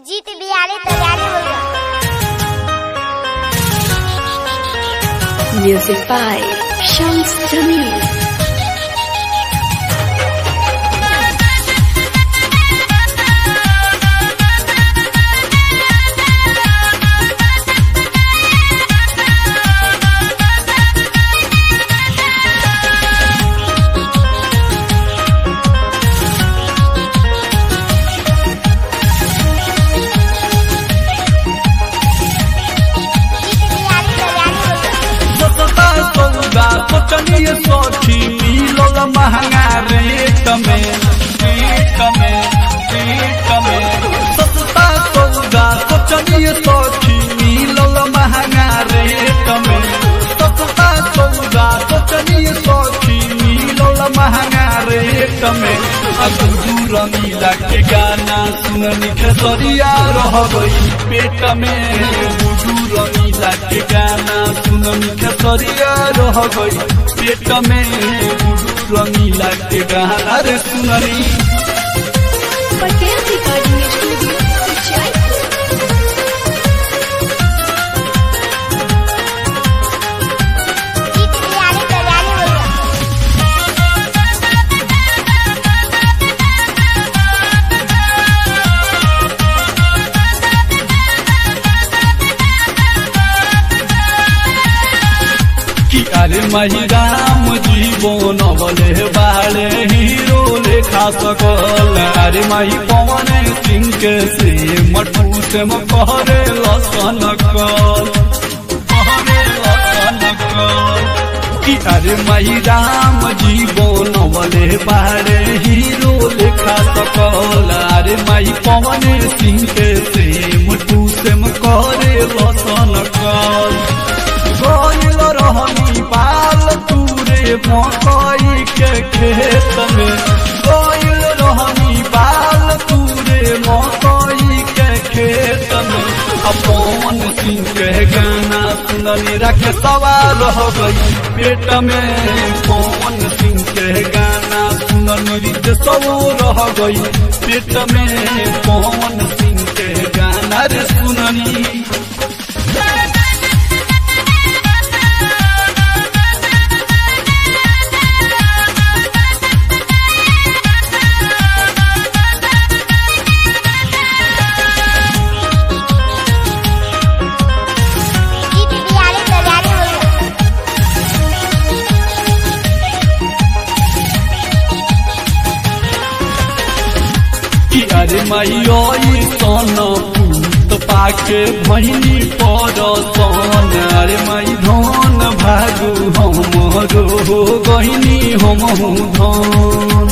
जीत बिहारी तैयारी हो गया Music by Shams Jamil. जीत बिहारी तैयारी हो गया सस्ता सौदा सोचनीय सोची मिलल महंगा रेट में रेट में रेट में सस्ता सौदा सोचनीय सोची मिलल महंगा रेट में सस्ता सौदा सोचनीय सोची मिलल महंगा रेट में अब दूर मिला के गाना सुननी खेसरिया रह गई पेट में दूर मिला के गाना सुननी खेसरिया रह गई पेट में दूर मिला के गाना रे सुननी Patel Recording Studio, Jaipur. जीत बिहारी तैयारी हो गया कि अरे मही राम जीवन बले बाले हीरो लेखा सकल अरे मही पवन सिंह के से मटू से कहरे लसन कल कहरे लसन कल कि अरे मही राम जीवन बले बाले हीरो लेखा सकल अरे मही पवन सिंह के से मटू से कहरे लसन कल गइल रहनी पाल तूरे मकई के खेत में गइल रहनी पाल तूरे मकई के खेत में अपन सिंह के गाना सुननी रख सवार रह गई पेट में पवन सिंह के गाना सुननी रित सब रह गई पेट में पवन सिंह के गाना रे सुननी जीत बिहारी तैयारी हो गया कि अरे मैयो सन पूत पाके भैनी पर सन अरे मई धन भागु हमरो गहिनी हम धन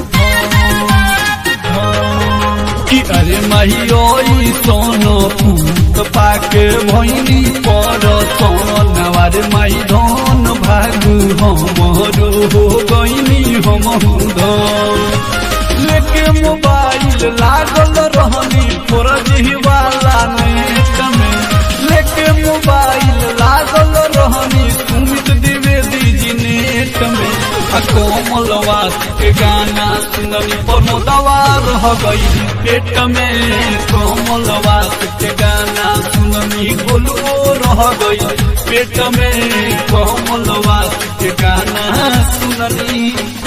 कि अरे मैयो सन पूत पाके भैनी पर सन अरे मई धन भागु हमरो गहिनी हम धन लेके मोबाइल लागल रहनी फौरजी वाला नेट में लेके मोबाइल लागल रहनी सुमित द्विवेदी जी नेट में आ कोमलवास के गाना सुननी प्रमोदवा रह गई पेट में कोमलवास के गाना सुननी गोलुओ रह गई पेट में कोमलवास के गाना सुननी